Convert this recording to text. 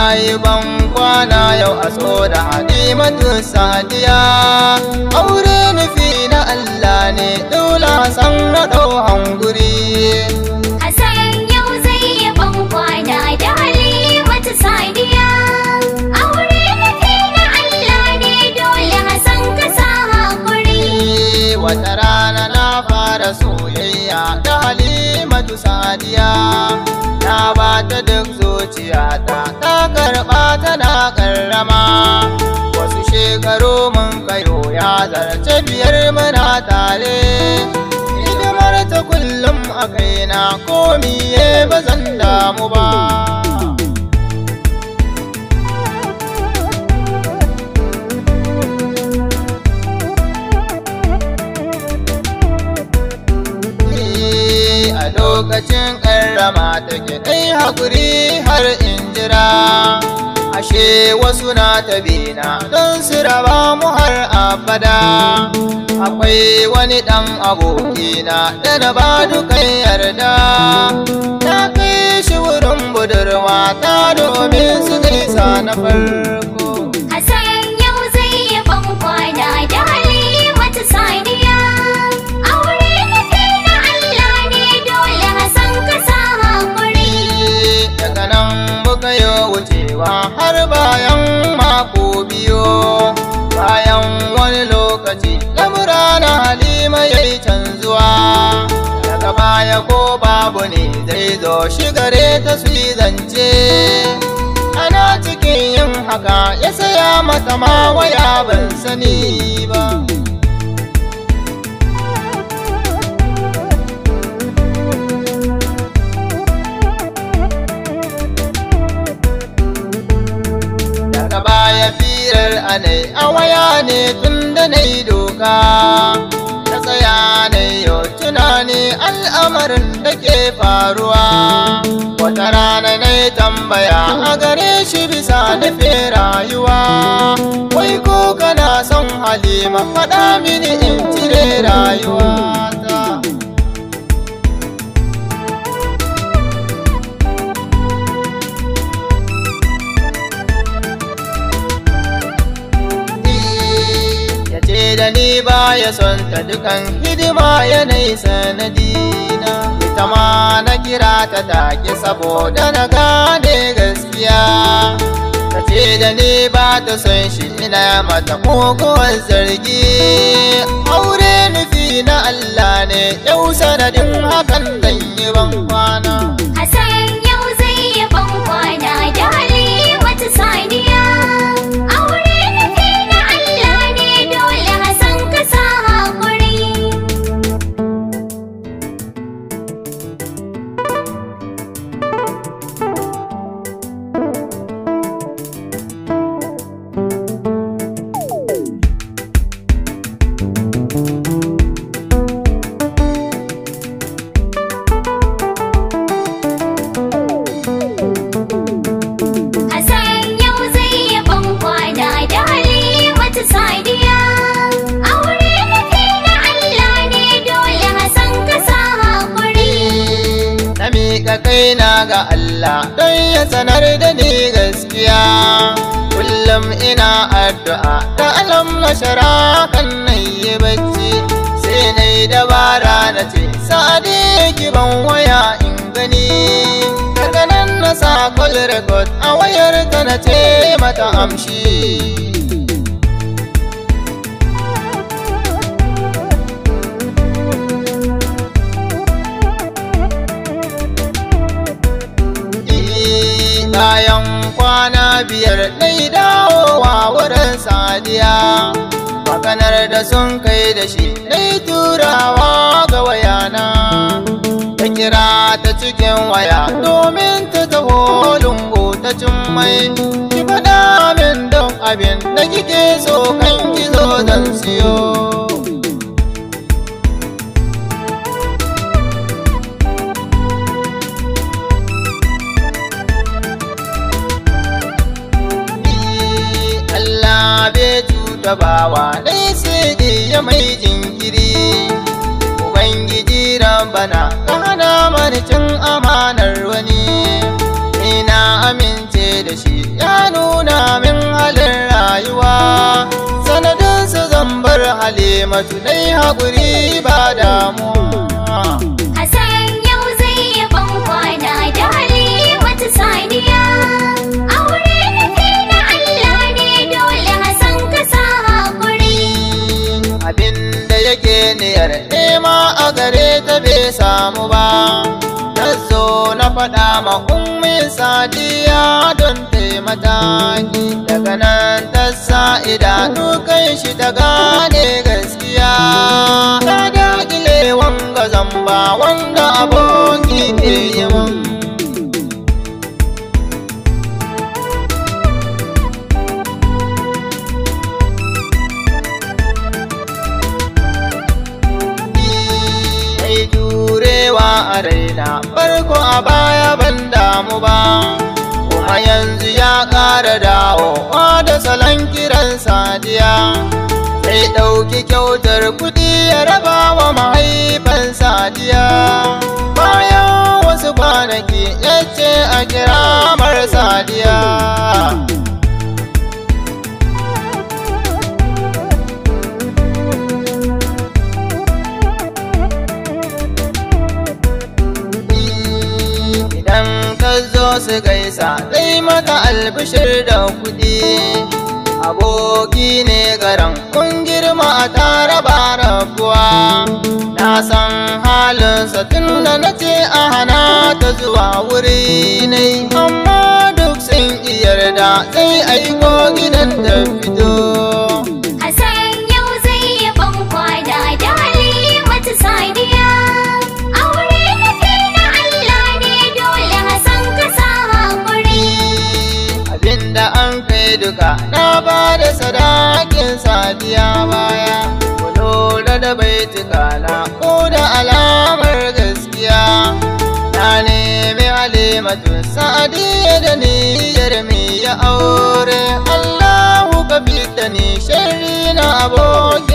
yi ban kwana yau a so da halimatu sadiya aure nufi na Allah ne dole san na ɗau hanguri Hassan yau zai yi ban kwana da Halimatu Sadiya. Aure nufi na Allah ne dole Hassan ka sa hakuri. wata rana na fara soyayya da halimatu sadiya na ba ta duk zuciyata ta karɓa tana karrama wasu shekaru mun kayo ya zarce biyar muna tare hidimar ta kullum a kaina ko miye ba zan damu ba a lokacin karrama take dai haƙuri har in jira ashe wasu na tabina don su raba mu har abada akwai wani ɗan abokina da na ba dukan yarda na kai shi wurin budurwa ta domin su gaisa na farko Hassan yau zai yi ban kwana da Halimatu Sadiya. Aure nufi na Allah ne dole Hassan ka sa hakuri. daga nan muka yi wucewa har bayan mako biyu bayan wani lokaci lamura na halima ya yi canzuwa daga baya ko babu ne zai zo shigare ta su yi zance ana cikin yin haka ya saya mata ma waya ban sani ba daga baya firar anai a waya ne tun da na yi doka na tsaya na yau tunani al'amarin da ke faruwa wata rana na yi tambaya a gare shi bisa nufin rayuwa wai ko kana son halima faɗa mini in cire rayuwata ya ce da ni ba ya son ta dukan hidima yanayi sanadina ita ma na kira ta take saboda na gane gaskiya ta ce da ni ba ta son shi ina mata muguwar zargi aure nufi na Allah ne yau sanadin hakan zan yi ban kwana Hassan yau zai yi ban kwana da Halimatu Sadiya. Aure nufi na Allah ne dole Hassan ka sa hakuri. Hassan yau zai yi ban kwana da Halimatu Sadiya. Aure nufi na Allah ne dole Hassan ka sa hakuri. na miƙa kaina ga Allah don ya sanar da ni gaskiya kullum ina addu'a da alam na shara kan na yi bacci sai na yi dabara na ce sa'adi ki ban waya in gani daga nan na sa call record a wayar ta na ce mata amshi bayan kwana biyar ɗai dawowa wurin sadiya maganar da sun kai da shi ɗai turawa ga wayana ta kira ta cikin waya domin ta taho lungu ta cin mai ki faɗa min don abin da kike so kan gizo zan siyo Allah bai cuta bawa dai sai ya mai jinkiri Ubangiji bana ka hana mani cin amanar wani ina amince da shi ya halimatu dai haƙuri ba damuwa Hassan yau zai yi bankwana da Halimatu Sadiya. Aure nufi na Allah ne dole Hassan ka sa haƙuri. abinda yake niyar nema a gare ta bai samu ba ta zo na faɗa ma ummi sadiya don taimataki daga nan ta sa idanu kan shi ta gane gaskiya ta daƙile wanga zamba wanda aboki ke yi mun mai jurewa a raina farko a baya ban damu ba kuma yanzu ya ƙara dawowa da salon kiran sadiya sai ɗauki kyautar kuɗi ya raba wa mahaifan sadiya bayan wasu kwanaki ya ce a kiramar sadiya idan ka zo su gaisa zai maka albishir da kuɗi aboki ne garan kun girma a tare ba rabuwa na san halinsa tun da na ce a hana ta zuwa wuri ne amma duk sun yarda zai aiko gidan da fito Hassan yau zai yi bankwana da Halimatu Sadiya. Aure nufi na Allah ne dole Hassan ka sa haƙuri. abinda an kai duka na ba da sadakin sadiya baya ku lura da baituka na ko da alamar gaskiya na nemi halimatu sadiya da niyyar mi ya aure allahu ka fita ni sharri na aboki